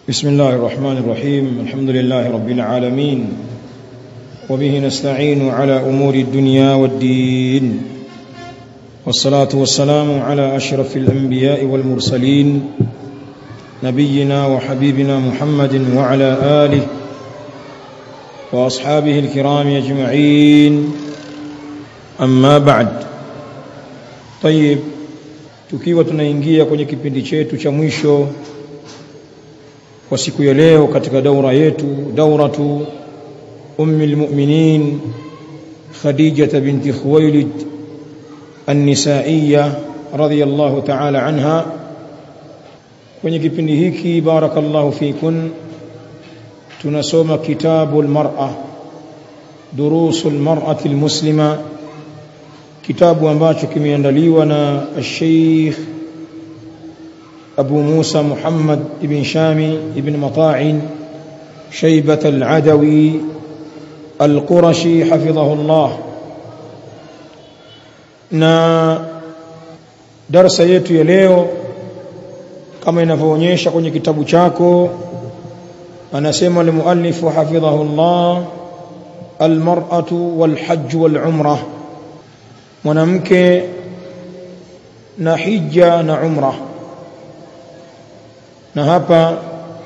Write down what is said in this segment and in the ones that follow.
بسم الله الرحمن الرحيم الحمد لله رب العالمين وبه نستعين على أمور الدنيا والدين والصلاة والسلام على أشرف الأنبياء والمرسلين نبينا وحبيبنا محمد وعلى آله وأصحابه الكرام أجمعين أما بعد طيب tukiwa tunaingia kwenye kipindi chetu cha mwisho kwa siku ya leo katika daura yetu dauratu ummi almu'minin khadijah binti khuwailid an-nisaiyya radhiyallahu ta'ala anha kwenye kipindi hiki barakallahu fikun tunasoma kitabu almar'a durusu almar'ati almuslima kitabu ambacho kimeandaliwa na Sheikh Abu Musa Muhammad ibn Shami ibn Mata'in شيبة العدوي القرشي حفظه الله na darasa yetu ya leo kama inavyoonyesha kwenye kitabu chako anasema almuallifu hafidhahu Allah almar'atu walhajj walumrah mwanamke na hija na umra na hapa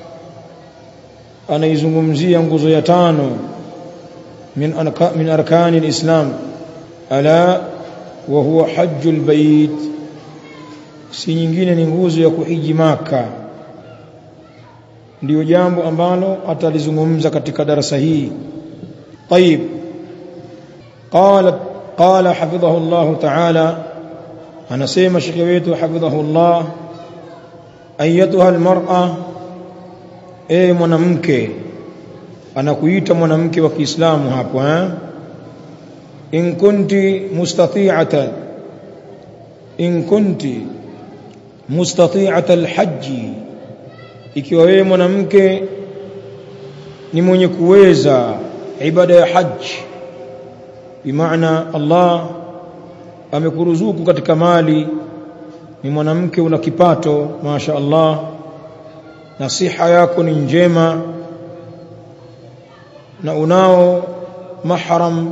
anaizungumzia nguzo ya tano min arka, min arkani alislam ala wa huwa hajjul bait si nyingine ni nguzo ya kuhiji maka ndiyo jambo ambalo atalizungumza katika darasa hii طيب قالت قال حفظه الله تعالى anasema shekhe wetu hafidhahullah ayatuha almar'a e mwanamke anakuita mwanamke wa Kiislamu hapo eh in kunti mustati'atan in kunti mustati'ata alhajj ikiwa wewe mwanamke ni mwenye kuweza ibada ya haji bimaana Allah amekuruzuku katika mali ni mwanamke una kipato masha Allah na siha yako ni njema na unao mahram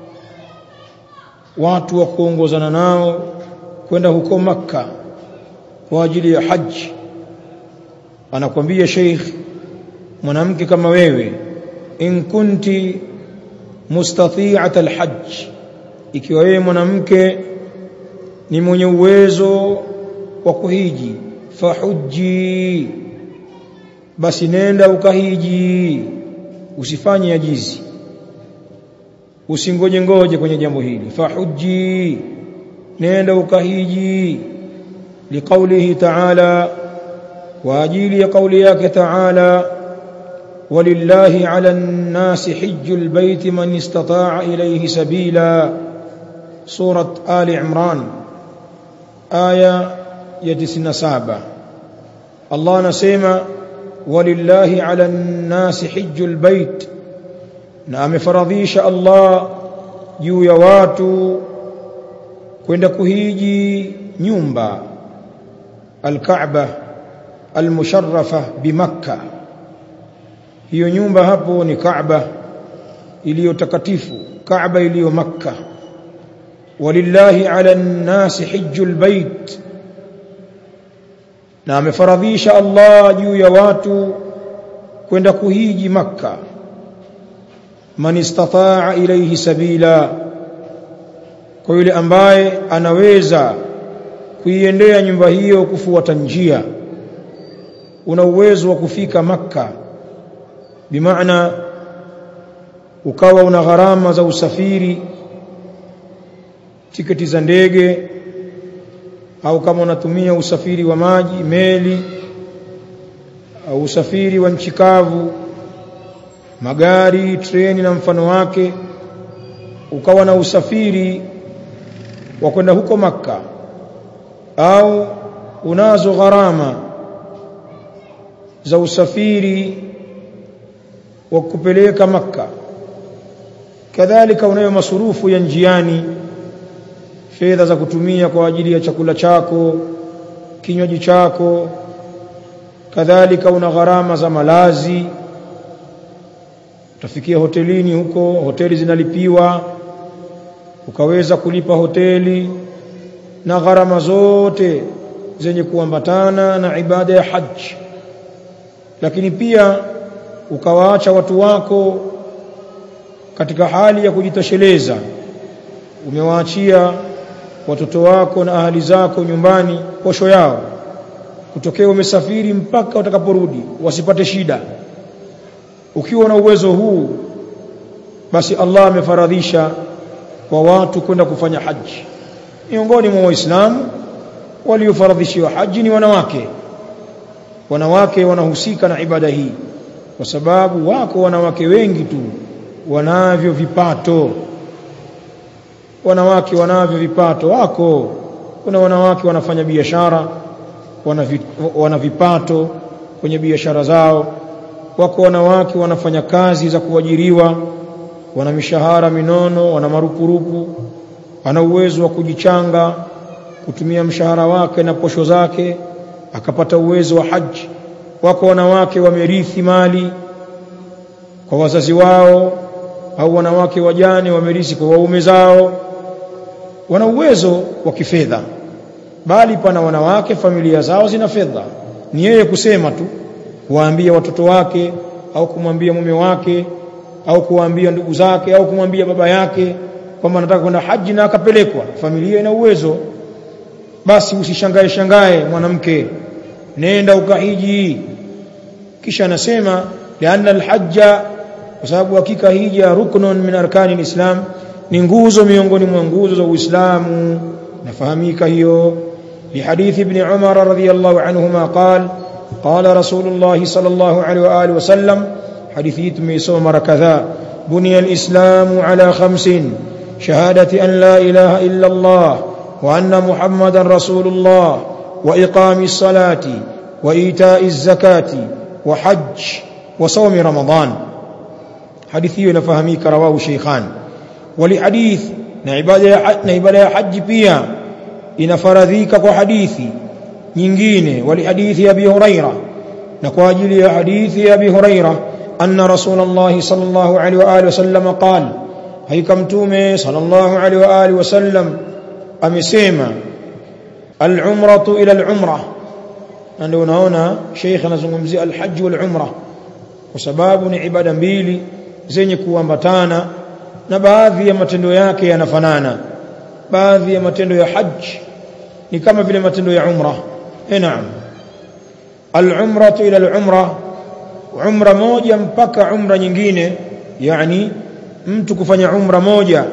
watu wa kuongozana nao kwenda huko makka kwa ajili ya haji anakwambia sheikh mwanamke kama wewe in kunti mustati'at alhajj ikiwa wewe mwanamke ni mwenye uwezo wa kuhiji fahuji basi nenda ukahiji usifanye ajizi usingoje ngoje kwenye jambo hili fahuji nenda ukahiji liqaulihi ta'ala wa ajili ya kauli yake ta'ala ولله على الناس حج البيت من استطاع إليه سبيلا سورة آل عمران آية يتسن سابة الله نسيما ولله على الناس حج البيت نعم فرضيش الله juu ya watu kwenda kuhiji nyumba alkaaba almusharrafa bimakka hiyo nyumba hapo ni Kaaba iliyo takatifu Kaaba iliyo Makka walillahi ala nnasi hijjul bait na amefaradhisha Allah juu ya watu kwenda kuhiji Makka man istataa ilayhi sabila kwa yule ambaye anaweza kuiendea nyumba hiyo kufuata njia una uwezo wa kufika Makka bimaana ukawa una gharama za usafiri tiketi za ndege au kama unatumia usafiri wa maji meli au usafiri wa nchi kavu magari treni na mfano wake ukawa na usafiri wa kwenda huko maka au unazo gharama za usafiri wa kupeleka maka kadhalika unayo masurufu ya njiani fedha za kutumia kwa ajili ya chakula chako kinywaji chako kadhalika una gharama za malazi utafikia hotelini huko hoteli zinalipiwa ukaweza kulipa hoteli na gharama zote zenye kuambatana na ibada ya haji lakini pia ukawaacha watu wako katika hali ya kujitosheleza umewaachia watoto wako na ahali zako nyumbani posho yao kutokea umesafiri mpaka utakaporudi wasipate shida ukiwa na uwezo huu basi Allah amefaradhisha kwa watu kwenda kufanya haji miongoni mwa waislamu waliofaradhishiwa haji ni wanawake wanawake wanahusika na ibada hii kwa sababu wako wanawake wengi tu wanavyo vipato wanawake wanavyo vipato wako kuna wanawake wanafanya biashara wana, wana vipato kwenye biashara zao wako wanawake wanafanya kazi za kuajiriwa wana mishahara minono wana marupurupu ana uwezo wa kujichanga kutumia mshahara wake na posho zake akapata uwezo wa haji wako wanawake wamerithi mali kwa wazazi wao au wanawake wajane wamerithi kwa waume zao wana uwezo wa kifedha bali pana wanawake familia zao zina fedha ni yeye kusema tu kuwaambia watoto wake au kumwambia mume wake au kuwaambia ndugu zake au kumwambia baba yake kwamba anataka kwenda haji na akapelekwa familia ina uwezo basi usishangae shangae mwanamke nenda ukahiji kisha anasema lianna alhajja kwa sababu hakika hija ruknun min arkani alislam ni nguzo miongoni mwa nguzo za Uislamu nafahamika hiyo لحديث ابن عمر رضي الله عنهما قال قال رسول الله صلى الله عليه وآله وسلم حديث ميسومر كذا بني الإسلام على خمس شهادة أن لا إله إلا الله وأن محمدا رسول الله وإقام الصلاة وإيتاء الزكاة وحج وصوم رمضان حديثي نفهميك رواه شيخان ولحديث نعبادة حج بيا inafaradhika kwa hadithi nyingine wali hadithi ya Abi Huraira na kwa ajili ya hadithi ya Abi Huraira anna Rasulullah sallallahu alaihi wa alihi wasallam qala haika mtume sallallahu alaihi wa alihi wasallam amesema al-umratu ila al-umra na ndio unaona Sheikh anazungumzia al-hajj wal-umra kwa sababu ni ibada mbili zenye kuambatana na baadhi ya matendo yake yanafanana baadhi ya matendo ya haji ni kama vile matendo ya umra eh naam al-umratu ila al-umra umra moja mpaka umra nyingine yani mtu kufanya umra moja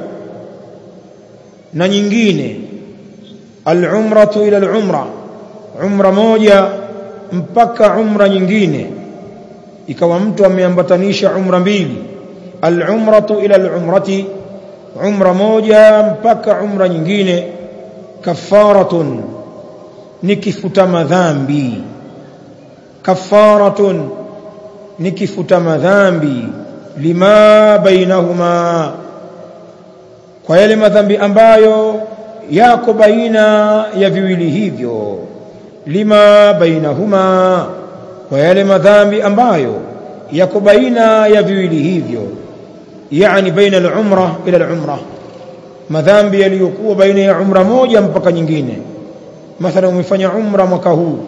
na nyingine al-umratu ila al-umra umra moja mpaka umra nyingine ikawa mtu ameambatanisha umra mbili al-umratu ila al-umrati umra moja mpaka umra nyingine kafaratun ni kifuta madhambi kafaratun ni kifuta madhambi lima bainahuma kwa yale madhambi ambayo yako baina ya viwili hivyo lima bainahuma kwa yale madhambi ambayo yako baina ya viwili hivyo yani baina al-umra ila al-umra madhambi yaliyokuwa baina ya umra moja mpaka nyingine mathalan umefanya umra mwaka huu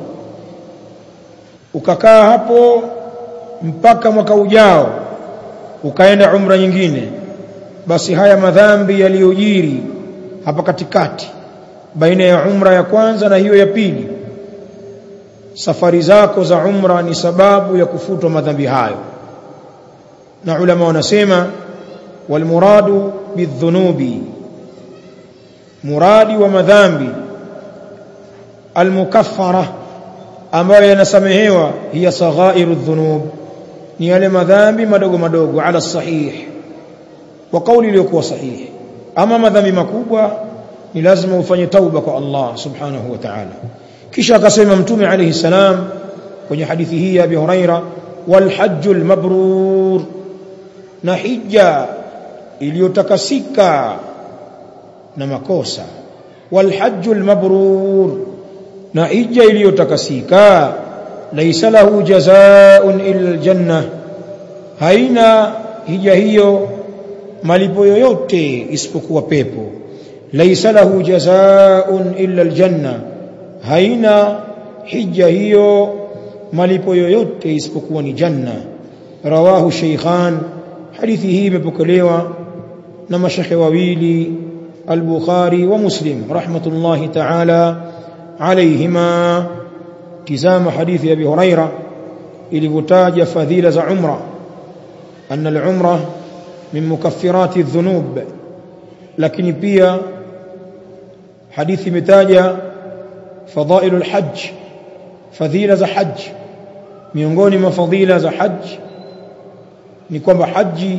ukakaa hapo mpaka mwaka ujao ukaenda umra nyingine basi haya madhambi yaliyojiri hapa katikati baina ya umra ya kwanza na hiyo ya pili safari zako za umra ni sababu ya kufutwa madhambi hayo na ulama wanasema walmuradu bidhunubi muradi wa madhambi almukaffara ambayo yanasamehewa hiya saghairu dhunub ni yale madhambi madogo madogo ala sahih wa kauli iliyokuwa sahihi ama madhambi makubwa ni lazima ufanye tauba kwa Allah subhanahu wa ta'ala kisha akasema mtume alayhi salam kwenye hadithi hii ya Abi Huraira wal hajjul mabrur na hija iliyotakasika na makosa wal hajjul mabrur na hija iliyotakasika laysa lahu jazaa'un illa aljanna haina hija hiyo malipo yoyote isipokuwa pepo laysa lahu jazaa'un illa aljanna haina hija hiyo malipo yoyote isipokuwa ni janna rawahu shaykhan hadithi hii imepokelewa na mashekhe wawili al-Bukhari wa Muslim rahmatullahi ta'ala alayhima tizama hadithi Abi Huraira ilivyotaja fadhila za umra anna al-umra min mukaffirati adh-dhunub lakini pia hadithi imetaja fadailu al-hajj fadhila za hajj miongoni mwa fadhila za hajj ni kwamba haji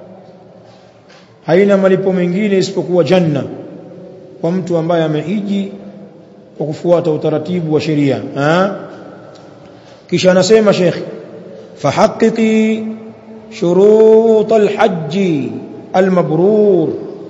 haina malipo mengine isipokuwa janna kwa mtu ambaye amehiji kwa kufuata utaratibu wa sheria kisha anasema Sheikh fahaqiqi shurut alhajj almabrur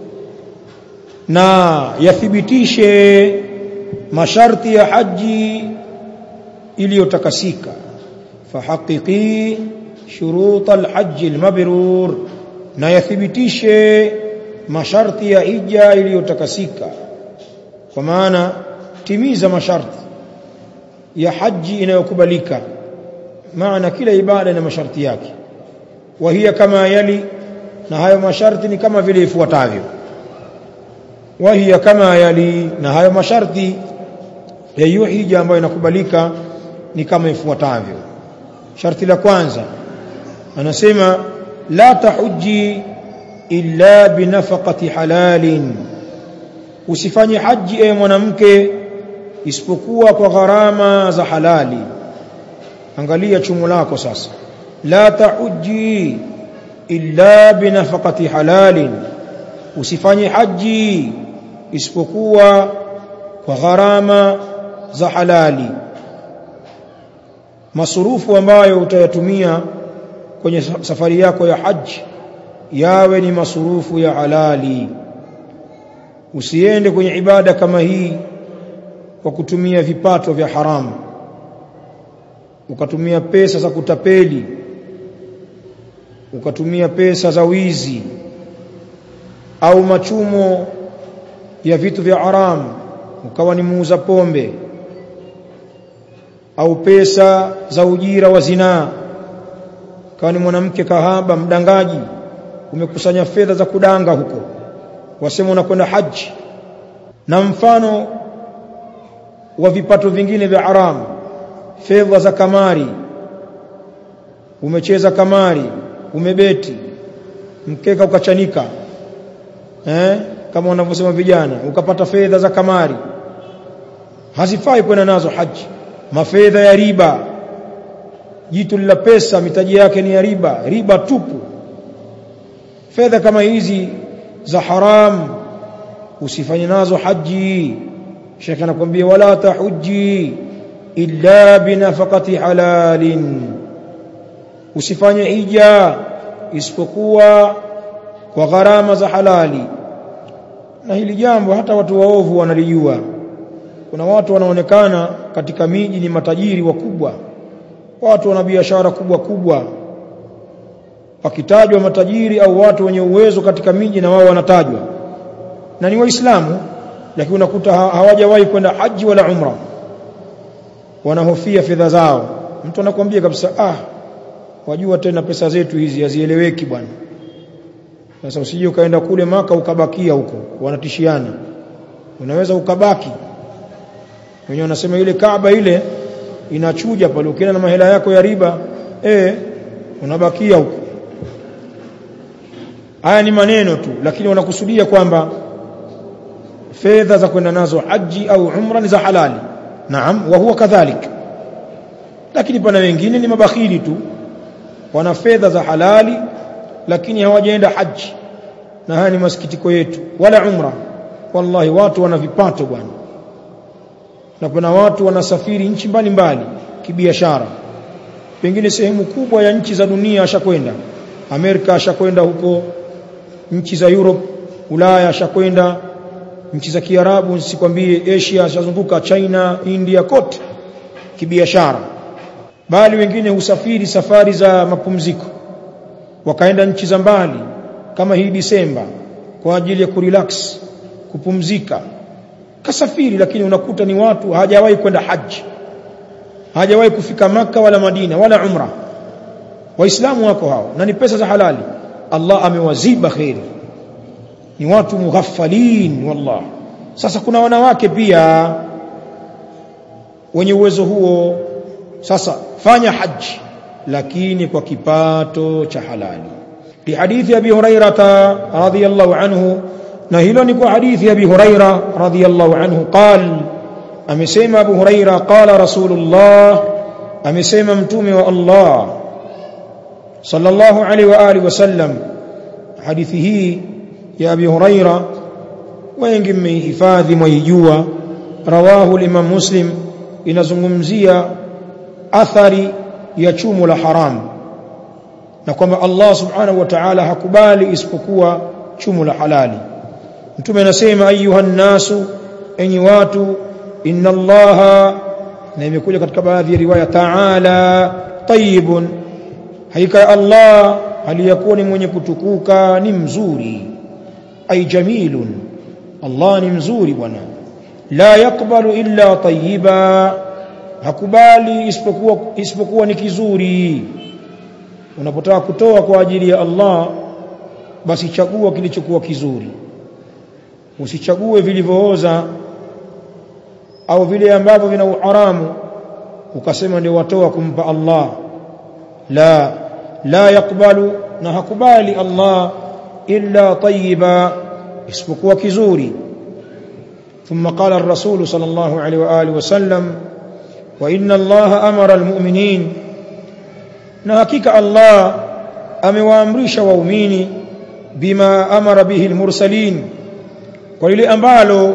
na yathibitishe masharti ya haji iliyotakasika fahaqiqi shurut alhajj almabrur na yathibitishe masharti ya hija iliyotakasika kwa maana timiza masharti ya haji inayokubalika maana kila ibada ina masharti yake wa hiya kama yali na hayo masharti ni kama vile ifuatavyo wa hiya kama yali na hayo masharti ya hiyo hija ambayo inakubalika ni kama ifuatavyo sharti la kwanza anasema la tahuji illa binafaqati halalin usifanye haji ewe mwanamke isipokuwa kwa gharama za halali angalia chumo lako sasa la tahuji illa binafaqati halalin usifanye haji isipokuwa kwa gharama za halali masurufu ambayo utayatumia kwenye safari yako ya haji yawe ni masurufu ya halali usiende kwenye ibada kama hii kwa kutumia vipato vya haramu ukatumia pesa za kutapeli ukatumia pesa za wizi au machumo ya vitu vya haramu ukawa ni muuza pombe au pesa za ujira wa zinaa kawa ni mwanamke kahaba mdangaji umekusanya fedha za kudanga huko wasema unakwenda haji na mfano wa vipato vingine vya haramu fedha za kamari umecheza kamari umebeti mkeka ukachanika eh kama wanavyosema vijana ukapata fedha za kamari hazifai kwenda nazo haji mafedha ya riba jitu la pesa mitaji yake ni ya riba riba tupu fedha kama hizi za haram usifanye nazo haji Sheikh anakuambia wala tahuji illa binafaqati halalin usifanye hija isipokuwa kwa gharama za halali na hili jambo hata watu waovu wanalijua kuna watu wanaonekana katika miji ni matajiri wakubwa watu wana biashara kubwa kubwa wakitajwa matajiri au watu wenye uwezo katika miji na wao wanatajwa na ni waislamu lakini unakuta hawajawahi kwenda haji wala umra wanahofia fedha zao mtu anakuambia kabisa ah wajua tena pesa zetu hizi hazieleweki bwana sasa usije ukaenda kule maka ukabakia huko wanatishiana unaweza ukabaki wenyewe wanasema ile Kaaba ile inachuja pale ukienda na mahela yako ya riba eh unabakia huko haya ni maneno tu lakini wanakusudia kwamba fedha za kwenda nazo haji au umra ni za halali naam wa huwa kadhalik lakini pana wengine ni mabakhili tu wana fedha za halali lakini hawajaenda haji na haya ni masikitiko yetu wala umra wallahi watu wana vipato bwana na kuna watu wanasafiri nchi mbalimbali kibiashara pengine sehemu kubwa ya nchi za dunia ashakwenda Amerika ashakwenda huko nchi za Europe Ulaya ashakwenda nchi za Kiarabu sikwambie Asia ashazunguka China India kote kibiashara bali wengine husafiri safari za mapumziko wakaenda nchi za mbali kama hii Disemba kwa ajili ya kurelax kupumzika kasafiri lakini unakuta ni watu hajawahi kwenda haji hajawahi kufika maka wala Madina wala umra waislamu wako hao na ni pesa za halali Allah amewaziba khairi ni watu mughaffalin wallah sasa kuna wanawake pia wenye uwezo huo sasa fanya haji lakini kwa kipato cha halali li hadithi abi hurairata radhiyallahu anhu na hilo ni kwa hadithi abi huraira radhiyallahu anhu qal amesema abu huraira qala rasulullah amesema mtume wa allah sallallahu alaihi wa alihi wasallam hadithi hii ya abi huraira wengi mmehifadhi mwaijua rawahu limam muslim inazungumzia athari ya chumo la haram na kwamba Allah subhanahu wa ta'ala hakubali isipokuwa chumo la halali mtume anasema ayuhan nasu enyi watu inna allaha na imekuja katika baadhi ya riwaya ta'ala tayyibun hakika Allah aliyakuwa ni mwenye kutukuka ni mzuri ay jamilun Allah ni mzuri bwana la yakbalu illa tayyiba hakubali isipokuwa isipokuwa ni kizuri unapotaka kutoa kwa ajili ya Allah basi chagua kilichokuwa kizuri usichague vilivyooza au vile ambavyo vina uharamu ukasema ndio watoa kumpa Allah la la yakbalu na hakubali Allah illa tayyiba isipokuwa kizuri ثم قال الرسول صلى الله عليه واله وسلم وان الله امر المؤمنين na hakika Allah amewaamrisha waumini bima amara bihi almursalin kwa lile ambalo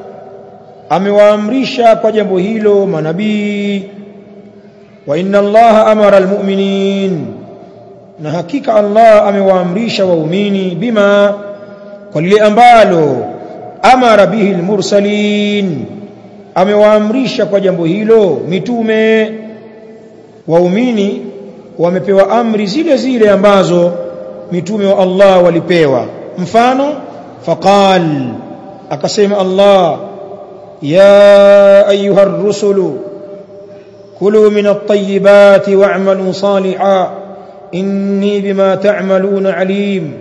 amewaamrisha kwa jambo hilo manabii wa inna Allah amara almu'minin na hakika Allah amewaamrisha waumini bima kwa lile ambalo amara bihi almursalin amewaamrisha kwa jambo hilo mitume waumini wamepewa amri zile zile ambazo mitume wa Allah walipewa mfano faqal akasema Allah ya ayuha ar-rusulu kulu min at-tayyibati wa'malu salihan inni bima ta'maluna alim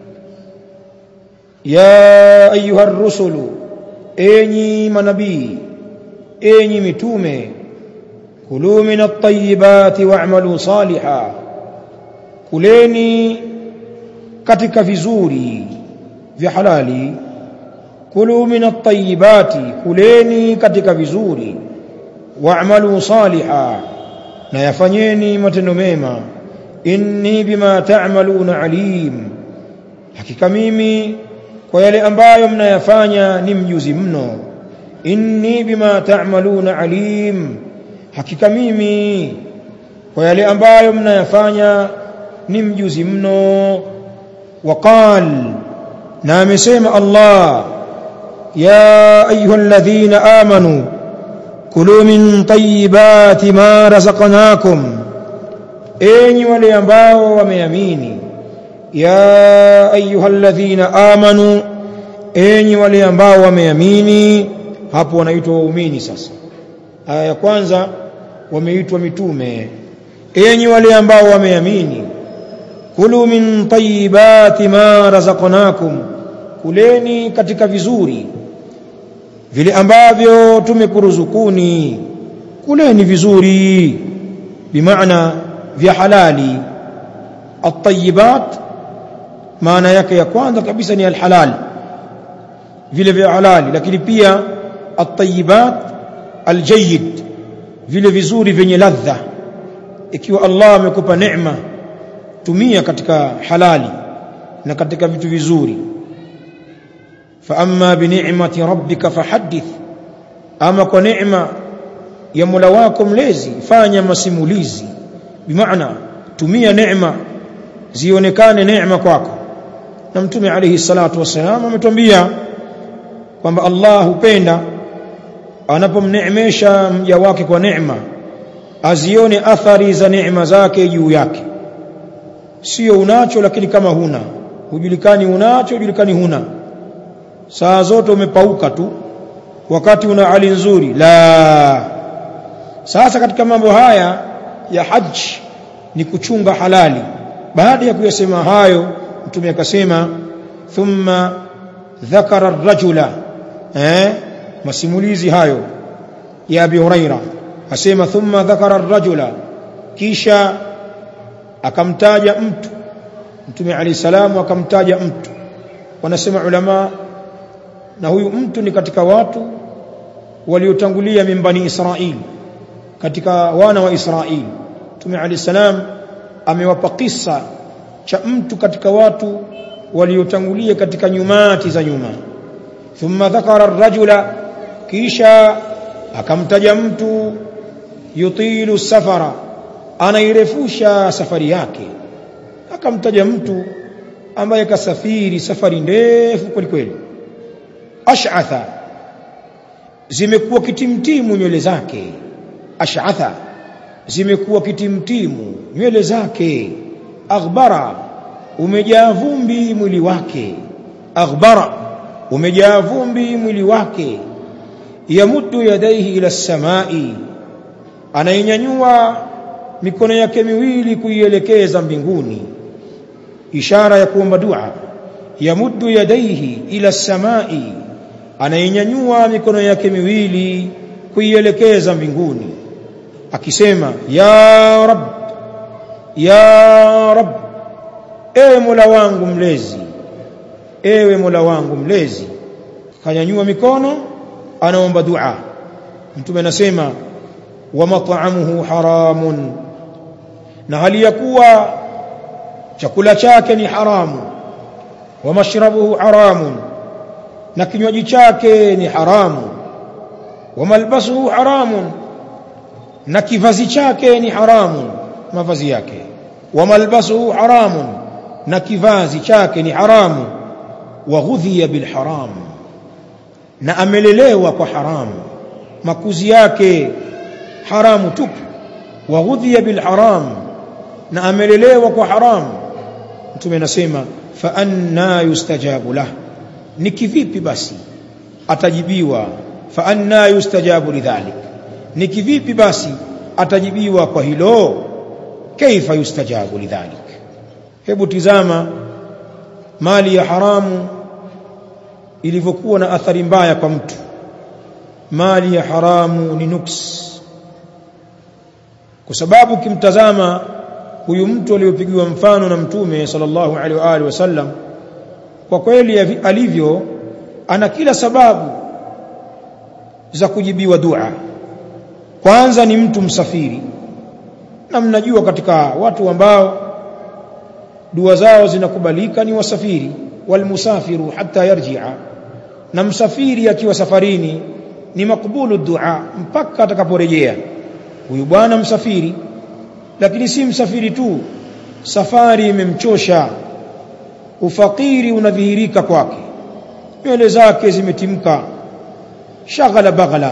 ya ayuha ar-rusulu enyi manabii enyi mitume kulu min at-tayyibati wa'malu salihan kuleni katika vizuri vya halali kulu min at-tayyibati kuleni katika vizuri wa'malu salihan na yafanyeni matendo mema inni bima ta'maluna alim hakika mimi kwa yale ambayo mnayafanya ni mjuzi mno inni bima ta'maluna alim hakika mimi kwa yale ambayo mnayafanya ni mjuzi mno waqal na amesema Allah ya ayyuhalladhina amanu kulu min tayyibati ma razaqnakum enyi wale ambao wameamini ya ayyuhalladhina amanu enyi wale ambao wameamini hapo wanaitwa waumini sasa aya ya kwanza wameitwa mitume enyi wale ambao wameamini kulu min tayyibati ma razaqnakum kuleni katika vizuri vile ambavyo tumekuruzukuni kuleni vizuri bimaana vya halali at-tayyibat maana yake ya kwanza kabisa ni al-halal vile vya halali lakini pia at-tayyibat al-jayyid vile vizuri vyenye ladha ikiwa Allah amekupa neema tumia katika halali na katika vitu vizuri fa amma bi ni'mati rabbika fahaddith ama kwa neema ya Mola wako mlezi fanya masimulizi bimaana tumia neema zionekane neema kwako na mtume alayhi salatu wasalam ametuambia kwamba Allah hupenda anapomneemesha mja wake kwa neema azione athari za neema zake juu yake sio unacho lakini kama huna hujulikani unacho hujulikani huna saa zote umepauka tu wakati una hali nzuri la sasa katika mambo haya ya haji ni kuchunga halali baada ya kuyasema hayo mtume akasema thumma dhakara rajula eh masimulizi hayo ya Abi Huraira asema thumma dhakara rajula kisha akamtaja mtu mtume ali salamu akamtaja mtu wanasema ulama na huyu mtu ni katika watu waliotangulia mimbani Israeli katika wana wa Israeli mtume ali salam amewapa kisa cha mtu katika watu waliotangulia katika nyumati za nyuma thumma dhakara rajula kisha akamtaja mtu yutilu safara anairefusha safari yake akamtaja mtu ambaye kasafiri safari ndefu kweli kweli ash'atha zimekuwa kitimtimu nywele zake ash'atha zimekuwa kitimtimu nywele zake aghbara umejaa vumbi mwili wake aghbara umejaa vumbi mwili wake yamuddu yadaihi ila samai anainyanyua mikono yake miwili kuielekeza mbinguni ishara ya kuomba dua yamuddu yadaihi ila samai anainyanyua mikono yake miwili kuielekeza mbinguni akisema ya rab ya rab ewe mola wangu mlezi ewe mola wangu mlezi kanyanyua mikono anaomba dua mtume anasema wa mat'amuhu haramun na hali ya kuwa chakula chake ni haramu wa mashrabuhu haramun na kinywaji chake ni haramu wa malbasuhu haramun na kivazi chake ni haramu mavazi yake wa malbasuhu haramun na kivazi chake ni haramu wa ghudhiya bil haram na amelelewa kwa haramu makuzi yake haramu tupu wa ghudhiya bil haram na amelelewa kwa haramu mtume anasema fa anna yustajabu lah ni kivipi basi atajibiwa fa anna yustajabu lidhalik ni kivipi basi atajibiwa kwa hilo kaifa yustajabu lidhalik hebu tizama mali ya haramu ilivyokuwa na athari mbaya kwa mtu mali ya haramu ni nuks kwa sababu ukimtazama huyu mtu aliyopigiwa mfano na mtume sallallahu alaihi wa alihi wasallam kwa kweli alivyo ana kila sababu za kujibiwa dua kwanza ni mtu msafiri na mnajua katika watu ambao dua zao zinakubalika ni wasafiri walmusafiru hatta yarji'a na msafiri akiwa safarini ni makbulu dua mpaka atakaporejea huyu bwana msafiri lakini si msafiri tu safari imemchosha ufakiri unadhihirika kwake nywele zake zimetimka shaghala baghala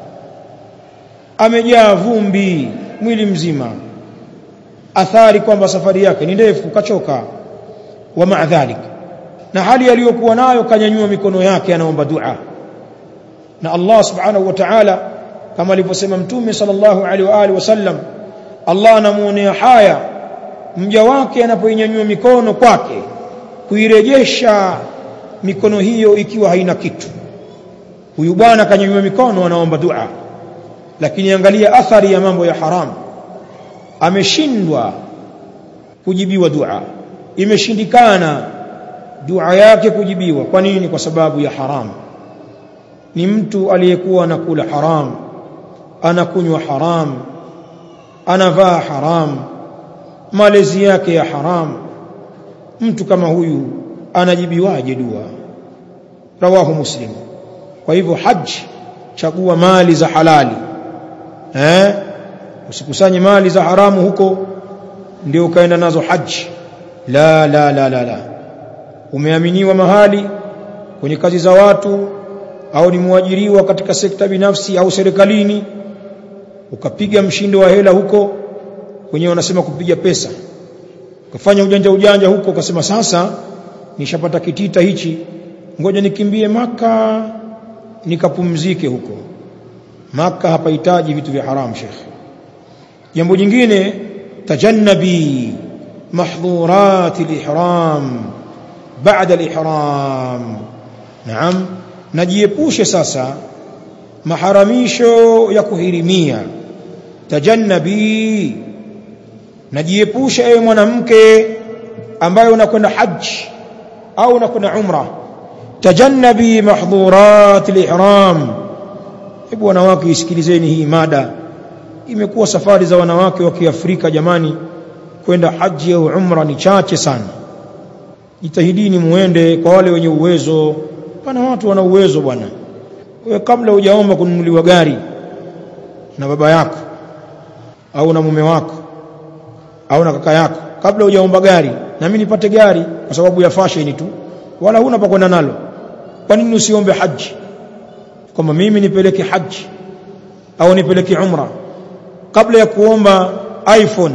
amejaa vumbi mwili mzima athari kwamba safari yake ni ndefu kachoka wa maadhalik na hali aliyokuwa nayo kanyanyua mikono yake anaomba dua na Allah subhanahu wa ta'ala kama alivyosema mtume sallallahu alaihi wa alihi wasallam Allah anamuonea haya mja wake anapoinyanyua mikono kwake kuirejesha mikono hiyo ikiwa haina kitu huyu bwana kanyanyua mikono anaomba dua lakini angalia athari ya mambo ya haramu ameshindwa kujibiwa dua imeshindikana dua yake kujibiwa kwa nini kwa sababu ya haramu ni mtu aliyekuwa anakula haram anakunywa haram anavaa haram malezi yake ya haram mtu kama huyu anajibiwaje dua rawahu muslim kwa hivyo haji chagua mali za halali eh usikusanye mali za haramu huko ndio ukaenda nazo haji la la la la la umeaminiwa mahali kwenye kazi za watu au ni mwajiriwa katika sekta binafsi au serikalini ukapiga mshindo wa hela huko wenyewe wanasema kupiga pesa ukafanya ujanja ujanja huko ukasema sasa nishapata kitita hichi ngoja nikimbie maka nikapumzike huko maka hapahitaji vitu vya haramu shekhe jambo jingine tajannabi mahdhurat al-ihram baada al-ihram naam najiepushe sasa maharamisho ya kuhirimia tajannabi najiepushe ewe mwanamke ambaye unakwenda haji au unakwenda umra tajannabi mahdhurat al-ihram hebu wanawake isikilizeni hii mada imekuwa safari za wanawake wa Kiafrika jamani kwenda haji au umra ni chache sana jitahidini muende kwa wale wenye uwezo pana watu wana uwezo bwana wewe kabla hujaomba kununuliwa gari na baba yako au na mume wako au na kaka yako kabla hujaomba gari na mimi nipate gari kwa sababu ya fashion tu wala huna pa kwenda nalo kwa nini usiombe haji kwamba mimi nipeleke haji au nipeleke umra kabla ya kuomba iPhone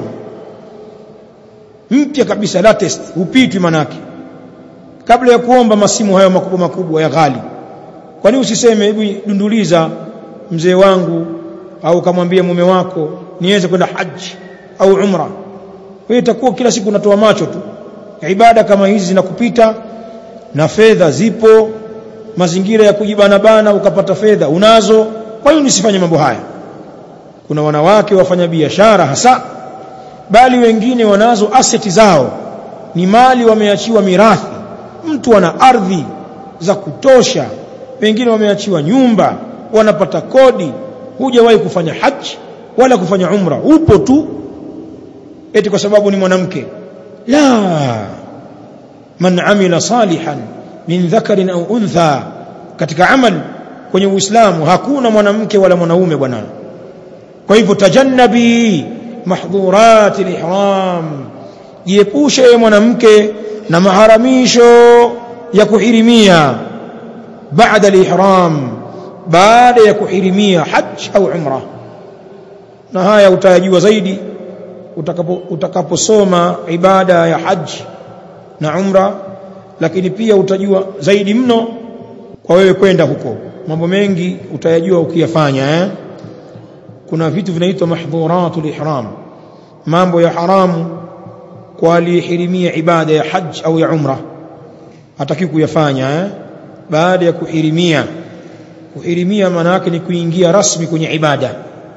mpya kabisa latest upitwi manake kabla ya kuomba masimu hayo makubwa makubwa ya ghali kwa nini usiseme hebu dunduliza mzee wangu au kamwambia mume wako niweze kwenda haji au umra wewe itakuwa kila siku unatoa macho tu ibada kama hizi zinakupita na fedha zipo mazingira ya kujibana bana ukapata fedha unazo kwa hiyo nisifanye mambo haya kuna wanawake wafanya biashara hasa bali wengine wanazo aseti zao ni mali wameachiwa mirathi mtu ana ardhi za kutosha wengine wameachiwa nyumba wanapata kodi hujawahi kufanya haji wala kufanya umra upo tu eti kwa sababu ni mwanamke la man amila salihan min dhakarin au untha katika amal kwenye uislamu hakuna mwanamke wala mwanaume bwana kwa hivyo tajannabi mahdhurat al-ihram jiepushe mwanamke na maharamisho ya kuhirimia baada al-ihram baada ya kuhirimia hajj au umra na haya utayajua zaidi utakapo utakaposoma ibada ya haji na umra lakini pia utajua zaidi mno kwa wewe kwenda huko mambo mengi utayajua ukiyafanya eh kuna vitu vinaitwa mahdhuratul ihram mambo ya haramu kwa aliyehirimia ibada ya hajj au ya umra hataki kuyafanya eh baada ya kuhirimia kuhirimia maana yake ni kuingia rasmi kwenye ibada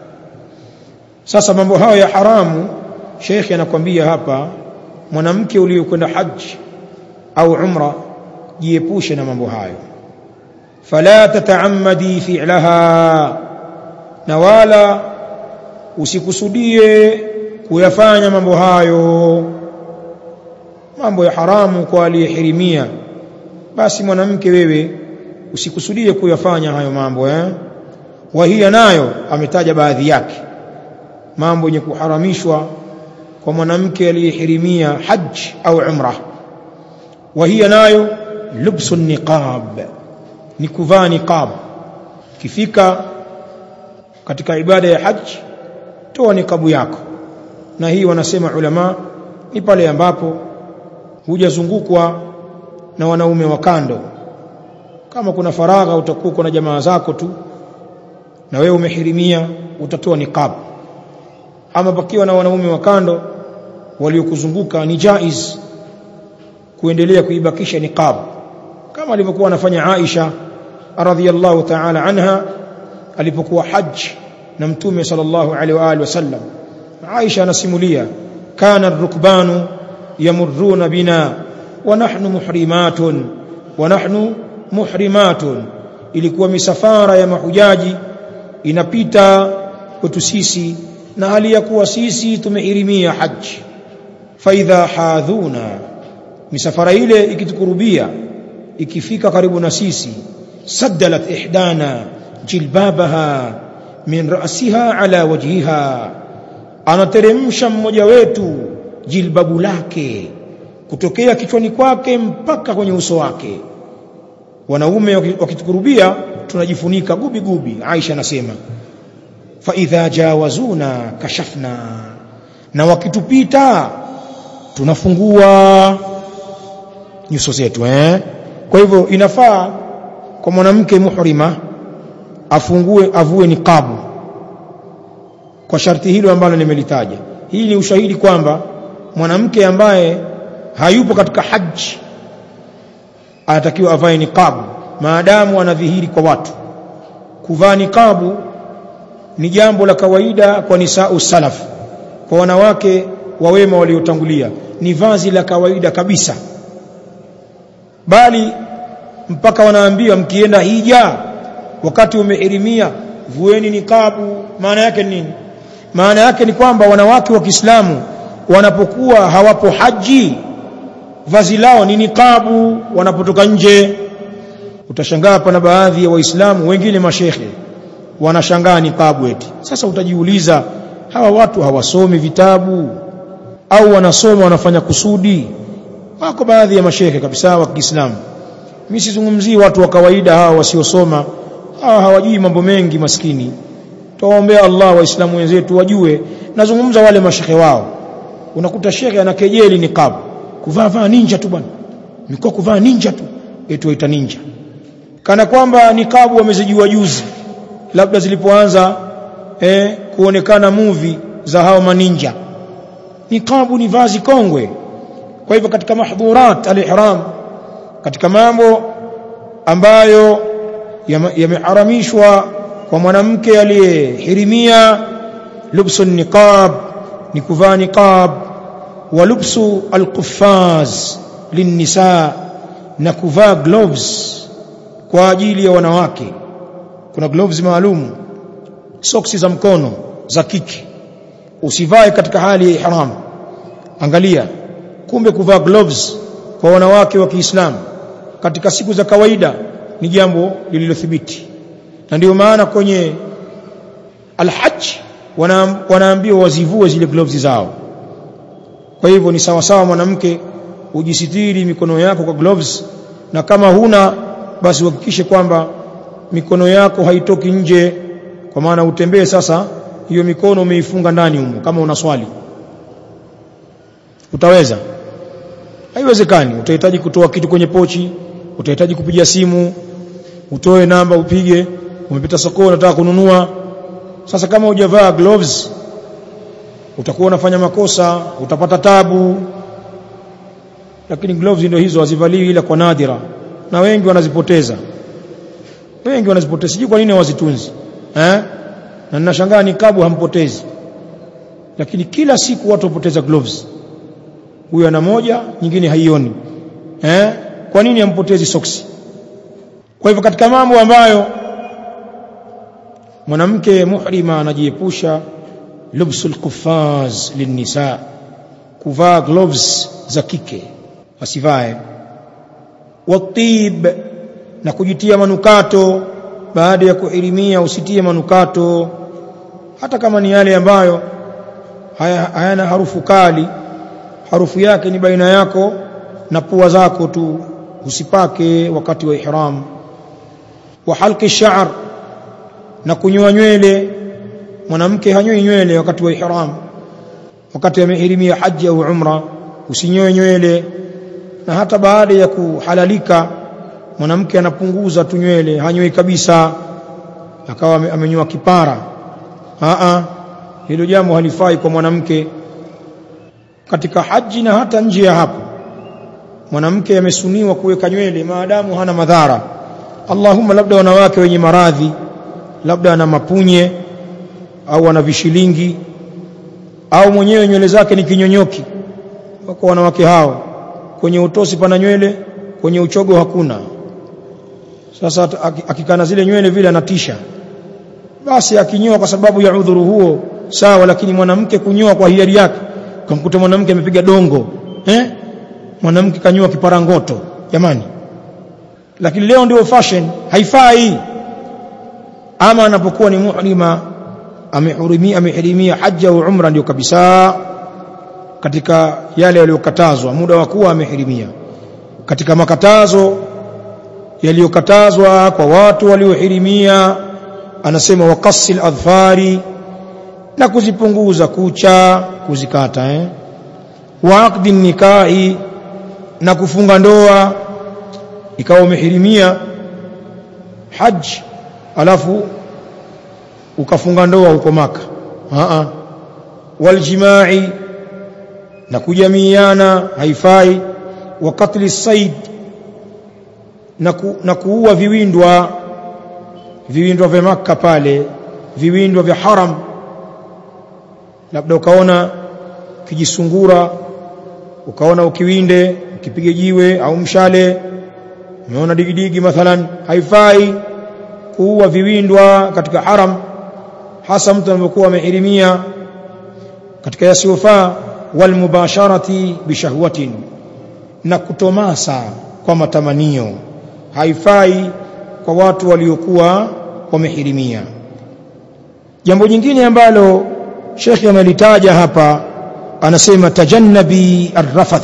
sasa mambo hayo ya haramu shekhi anakwambia hapa mwanamke uliyokwenda haji au umra jiepushe na mambo hayo fala tataammadi fi'laha na wala usikusudie kuyafanya mambo hayo mambo ya haramu kwa aliyehirimia basi mwanamke wewe usikusudie kuyafanya hayo mambo eh wahia nayo ametaja baadhi yake mambo yenye kuharamishwa kwa mwanamke aliyehirimia haji au umra wahia nayo lubsu niqab ni kuvaa niqab kifika katika ibada ya haji toa niqabu yako na hii wanasema ulama ni pale ambapo hujazungukwa na wanaume wa kando kama kuna faragha utakuwa na jamaa zako tu na wewe umehirimia utatoa niqab ama pakiwa na wanaume wa kando waliokuzunguka ni jaiz kuendelea kuibakisha niqab kama alivyokuwa anafanya Aisha radhiyallahu ta'ala anha alipokuwa haji na mtume sallallahu alaihi wa alihi wasallam Aisha anasimulia kana ar-rukbanu yamurruna bina wa nahnu muhrimatun wa nahnu muhrimatun ilikuwa misafara ya mahujaji inapita kwetu sisi na hali ya kuwa sisi tumehirimia haji faidha hadhuna misafara ile ikitukurubia ikifika karibu na sisi saddalat ihdana jilbabaha min ra'siha ala wajhiha anateremsha mmoja wetu jilbabu lake kutokea kichwani kwake mpaka kwenye uso wake wanaume wakitukurubia tunajifunika gubi gubi Aisha anasema fa idha jawazuna kashafna na wakitupita tunafungua nyuso zetu eh kwa hivyo inafaa kwa mwanamke muhrima afungue avue niqabu kwa sharti hilo ambalo nimelitaja hii ni ushahidi kwamba mwanamke ambaye hayupo katika haji anatakiwa avae niqabu maadamu anadhihiri kwa watu kuvaa niqabu ni jambo la kawaida kwa nisau salaf kwa wanawake wa wema waliotangulia ni vazi la kawaida kabisa bali mpaka wanaambiwa mkienda hija wakati umehirimia vueni niqabu maana yake ni nini maana yake ni kwamba wanawake wa Kiislamu wanapokuwa hawapo haji vazi lao ni niqabu wanapotoka nje utashangaa pana baadhi ya waislamu wengine mashekhe wanashangaa niqabu eti sasa utajiuliza hawa watu hawasomi vitabu au wanasoma wanafanya kusudi wako baadhi ya mashekhe kabisa wa Kiislamu mimi sizungumzii watu wa kawaida hawa wasiosoma hawa hawajui mambo mengi maskini tuwaombea Allah waislamu wenzetu wajue nazungumza wale mashekhe wao unakuta shekhe anakejeli niqab kuvaa vaa ninja tu bwana mikoa kuvaa ninja tu eti waita ninja kana kwamba niqabu wamezijua juzi labda zilipoanza eh, kuonekana movie za hao maninja niqabu ni vazi kongwe kwa hivyo katika mahdhurat al-ihram katika mambo ambayo yameharamishwa kwa mwanamke aliyehirimia lubsu niqab ni kuvaa niqab wa lubsu alquffaz linnisa na kuvaa gloves kwa ajili ya wanawake kuna gloves maalum soksi za mkono za kike usivae katika hali ya ihram angalia kumbe kuvaa gloves kwa wanawake wa Kiislamu katika siku za kawaida ni jambo lililothibiti na ndio maana kwenye alhajj wana, wanaambiwa wazivue zile gloves zao kwa hivyo ni sawa sawa mwanamke ujisitiri mikono yako kwa gloves na kama huna basi uhakikishe kwamba mikono yako haitoki nje kwa maana utembee sasa hiyo mikono umeifunga ndani humo kama una swali utaweza haiwezekani utahitaji kutoa kitu kwenye pochi utahitaji kupiga simu utoe namba upige umepita sokoni unataka kununua sasa kama hujavaa gloves utakuwa unafanya makosa utapata tabu lakini gloves ndio hizo hazivaliwi ila kwa nadira na wengi wanazipoteza wengi wanazipoteza sijui kwa nini hawazitunzi eh na ninashangaa nikabu hampotezi lakini kila siku watu wapoteza gloves huyu ana moja nyingine haioni eh kwa nini hampotezi soksi kwa hivyo katika mambo ambayo mwanamke muhrima anajiepusha lubsul kuffaz linnisa kuvaa gloves za kike asivae watib na kujitia manukato baada ya kuhirimia usitie manukato hata kama ni yale ambayo hayana harufu kali harufu yake ni baina yako na pua zako tu usipake wakati wa ihram wa halqi sha'r na kunyoa nywele mwanamke hanyoi nywele wakati wa ihram wakati amehirimia haji au umra usinyoe nywele na hata baada ya kuhalalika mwanamke anapunguza tu nywele hanyoi kabisa akawa amenyoa kipara a a hilo jambo halifai kwa mwanamke katika haji na hata nje ya hapo mwanamke amesuniwa kuweka nywele maadamu hana madhara Allahumma labda wanawake wenye maradhi labda ana mapunye au ana vishilingi au mwenyewe nywele zake ni kinyonyoki wako wanawake hao kwenye utosi pana nywele kwenye uchogo hakuna sasa akikana zile nywele vile anatisha basi akinyoa kwa sababu ya udhuru huo sawa lakini mwanamke kunyoa kwa hiari yake kamkuta mwanamke amepiga dongo eh mwanamke kanyoa kiparangoto jamani lakini leo ndio fashion haifai ama anapokuwa ni muhrima amehurimia amehirimia haja au umra ndio kabisa katika yale yaliyokatazwa muda wa kuwa amehirimia katika makatazo yaliyokatazwa kwa watu waliohirimia anasema waqassil adhfari na kuzipunguza kucha kuzikata eh wa aqdi nikahi na kufunga ndoa ikawa umehirimia haji alafu ukafunga ndoa huko maka a a waljimai na kujamiana haifai wa katli said na, ku, na kuua viwindwa viwindwa vya maka pale viwindwa vya haram labda ukaona kijisungura ukaona ukiwinde ukipige jiwe au mshale umeona digidigi mathalan haifai kuua viwindwa katika haram hasa mtu anapokuwa amehirimia katika yasiyofaa walmubasharati bishahwatin na kutomasa kwa matamanio haifai kwa watu waliokuwa wamehirimia jambo jingine ambalo shekhi amelitaja hapa anasema tajannabi arrafath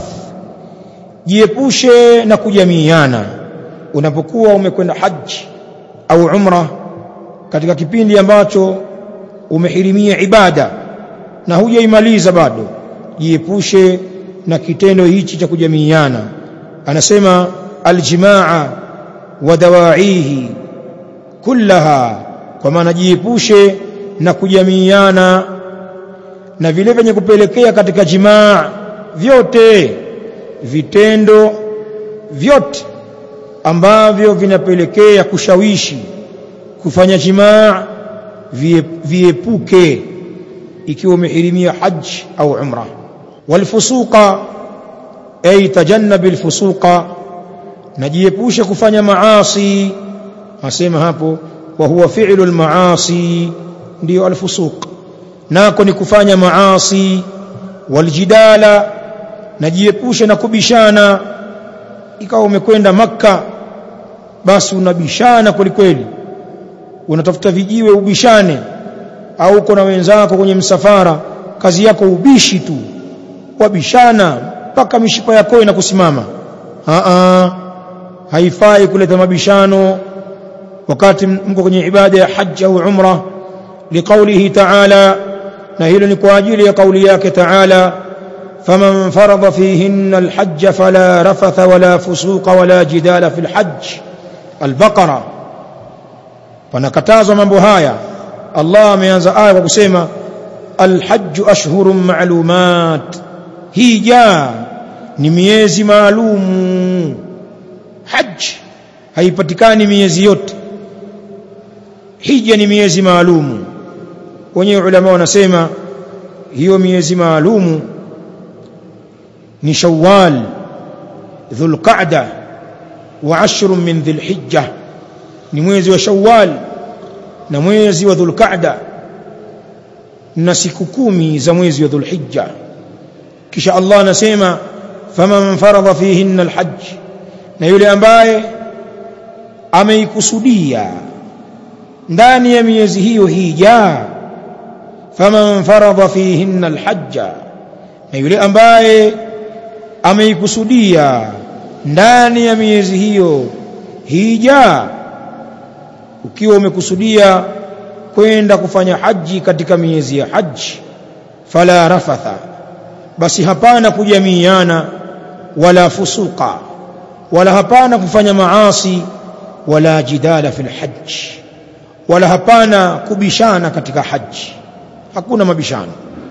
jiepushe na kujamiana unapokuwa umekwenda haji au umra katika kipindi ambacho umehirimia ibada na hujaimaliza bado jiepushe na kitendo hichi cha kujamiana anasema aljimaa wa dawaihi kullaha kwa maana jiepushe na kujamiana na vile vyenye kupelekea katika jimaa vyote vitendo vyote ambavyo vinapelekea kushawishi kufanya jimaa viepuke ikiwa umehirimia haji au umra walfusuqa ay tajannab alfusuqa najiepusha kufanya maasi asema hapo wa huwa fi'lu almaasi ndio alfusuq nako ni kufanya maasi waljidala najiepusha na kubishana ikawa umekwenda makka basi unabishana kweli kweli unatafuta vijiwe ubishane au uko na wenzako kwenye msafara kazi yako ubishi tu wabishana mpaka mishipa yako inakusimama a haifai kuleta mabishano wakati mko kwenye ibada ya haji au umra liqaulihi ta'ala na hilo ni kwa ajili ya kauli yake ta'ala faman farada fihinna alhajj fala rafatha wala fusuqa wala jidala fil hajj albaqara panakatazwa mambo haya Allah ameanza aya kwa kusema alhajj ashhurun ma'lumat hija ni miezi maalum hajj haipatikani miezi yote hija ni miezi maalum wenyewe ulama wanasema hiyo miezi maalum ni shawwal dhulqa'da wa ashrun min dhilhijja ni mwezi wa shawwal na mwezi wa dhulqa'da na siku kumi za mwezi wa dhulhijja kisha Allah anasema faman faradha fihinna alhajj na yule ambaye ameikusudia ndani ya miezi hiyo hija faman faradha fihinna alhajja na yule ambaye ameikusudia ndani ya miezi hiyo hija ukiwa umekusudia kwenda kufanya haji katika miezi ya haji fala rafatha basi hapana kujamiana wala fusuqa wala hapana kufanya maasi wala jidala fil hajj wala hapana kubishana katika haji hakuna mabishano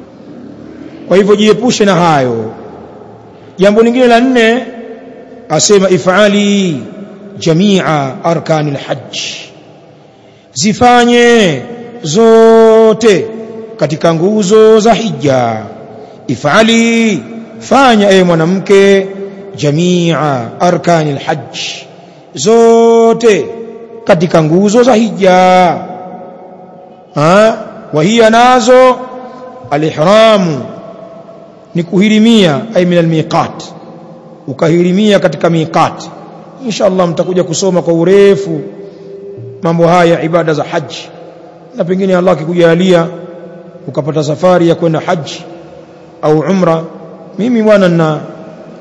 kwa hivyo jiepushe na hayo jambo lingine la nne asema ifali jamia arkanil hajj zifanye zote katika nguzo za hija ifali fanya ewe mwanamke jamia arkanil hajj zote katika nguzo za hija ha wahia nazo alihramu ni kuhirimia ay min almiqat ukahirimia katika miqat insha Allah mtakuja kusoma kwa urefu mambo haya ibada za haji na pengine Allah akikujalia ukapata safari ya kwenda haji au umra mimi bwana na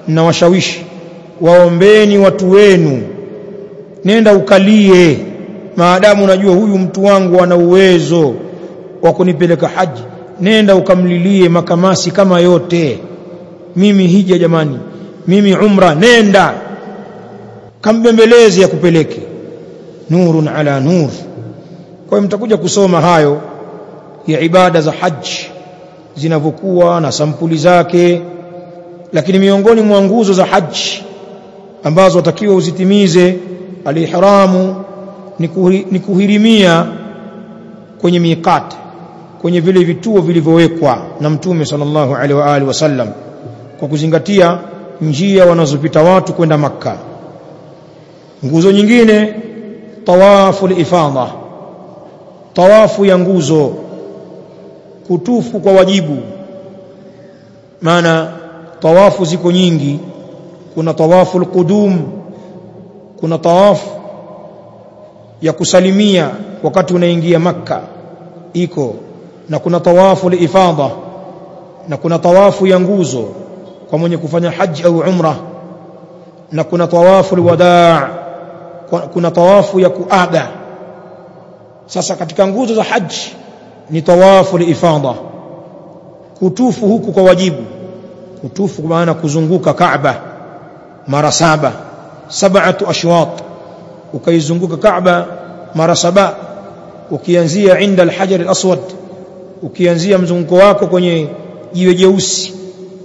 nawashawishi waombeni watu wenu nenda ukalie maadamu unajua huyu mtu wangu ana uwezo wa kunipeleka haji nenda ukamlilie makamasi kama yote mimi hija jamani mimi umra nenda kambembelezi ya kupeleke nurun ala nur kwa hiyo mtakuja kusoma hayo ya ibada za haji zinavyokuwa na sampuli zake lakini miongoni mwa nguzo za haji ambazo watakiwa uzitimize alihramu ni kuhirimia kwenye miqat kwenye vile vituo vilivyowekwa na mtume sallallahu alaihi wa alihi wasallam kwa kuzingatia njia wanazopita watu kwenda makka nguzo nyingine tawafu ifadha tawafu ya nguzo kutufu kwa wajibu maana tawafu ziko nyingi kuna tawafu alqudum kuna tawafu ya kusalimia wakati unaingia makka iko na kuna tawafu ifadha na kuna tawafu ya nguzo kwa mwenye kufanya haji au umra na kuna tawafu alwadaa kuna tawafu ya kuaga sasa katika nguzo za haji ni tawafu ifadha kutufu huku kwa wajibu kutufu kwa maana kuzunguka Kaaba mara saba sab'atu ashwat ukaizunguka Kaaba mara saba ukianzia inda al-hajar al-aswad ukianzia mzunguko wako kwenye jiwe jeusi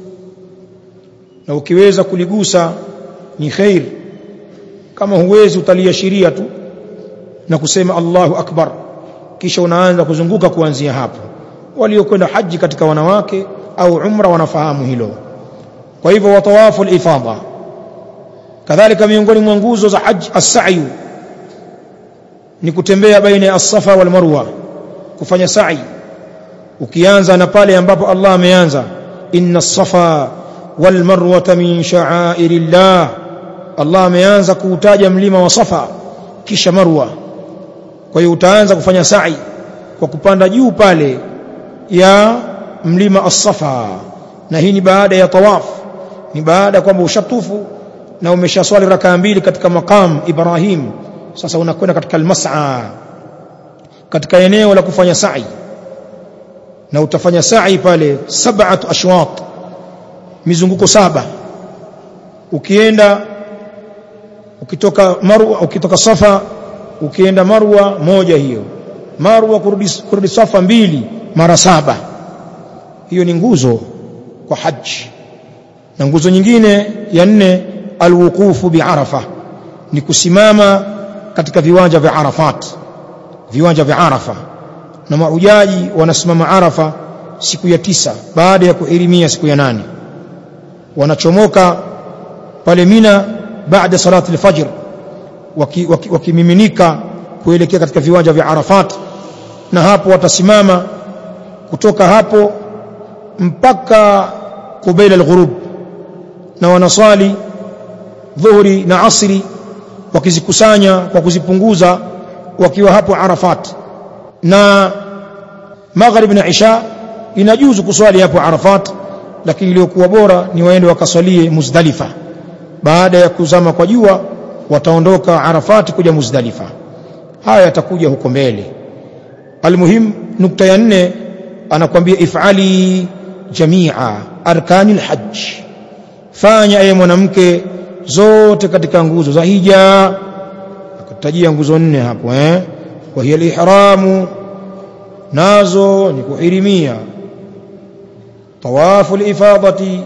na ukiweza kuligusa ni khair kama huwezi utaliashiria tu na kusema Allahu akbar kisha unaanza kuzunguka kuanzia hapo waliokwenda haji katika wanawake au umra wanafahamu hilo kwa hivyo watawafu al-ifadha kadhalika miongoni mwa nguzo za haji as-sa'yu ni kutembea baina ya as-safa wal marwa kufanya sa'i ukianza na pale ambapo Allah ameanza inna as-safa wal marwa min sha'airillah Allah ameanza kuutaja mlima wa Safa kisha Marwa kwa hiyo utaanza kufanya sa'i kwa kupanda juu pale ya mlima as-Safa na hii ni baada ya tawaf ni baada kwamba ushatufu na umeshaswali rakaa mbili katika maqam Ibrahim sasa unakwenda katika al-mas'a katika eneo la kufanya sa'i na utafanya sa'i pale sab'atu ashwat mizunguko saba ukienda ukitoka marwa ukitoka safa ukienda marwa moja hiyo marwa kurudi, kurudi safa mbili mara saba hiyo ni nguzo kwa haji na nguzo nyingine ya nne alwuqufu biarafa ni kusimama katika viwanja vya arafat viwanja vya arafa na mahujaji wanasimama arafa siku ya tisa baada ya kuhirimia siku ya nane wanachomoka pale mina baada salati al-fajr wakimiminika waki, waki kuelekea katika viwanja vya Arafat na hapo watasimama kutoka hapo mpaka kubaila al-ghurub na wanaswali dhuhuri na asri wakizikusanya kwa kuzipunguza wakiwa hapo Arafat na maghrib na isha inajuzu kuswali hapo Arafat lakini iliyokuwa bora ni waende wakaswalie Muzdalifa baada ya kuzama kwa jua wataondoka Arafat kuja Muzdalifa haya yatakuja huko mbele almuhim nukta ya nne anakwambia ifali jamia arkani alhajj fanya ewe mwanamke zote katika nguzo za hija akatajia nguzo nne hapo eh wa hiya alihramu nazo ni kuhirimia tawafu alifadati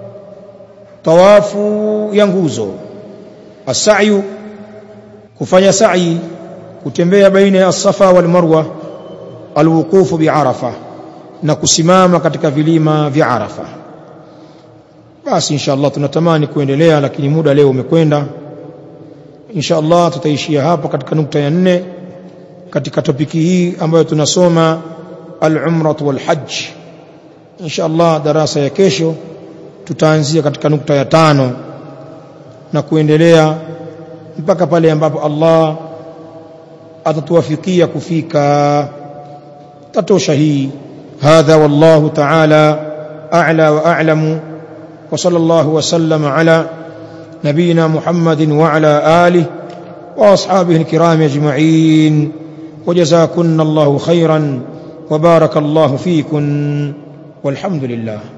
tawafu ya nguzo as'yu kufanya sa'i kutembea baina ya safa wal marwa alwuqufu bi'arafa na kusimama katika vilima vya arafa basi insha Allah tunatamani kuendelea lakini muda leo umekwenda insha Allah tutaishia hapa katika nukta ya nne katika topiki hii ambayo tunasoma al-umrah wal hajj insha Allah darasa ya kesho tutaanzia katika nukta ya tano na kuendelea mpaka pale ambapo Allah atatuwafikia kufika tatosha hii hadha wallahu ta'ala a'la wa a'lamu wa sallallahu wa sallama ala nabina Muhammadin wa ala alihi وأصحابه الكرام أجمعين وجزاكن الله خيرا وبارك الله فيكن والحمد لله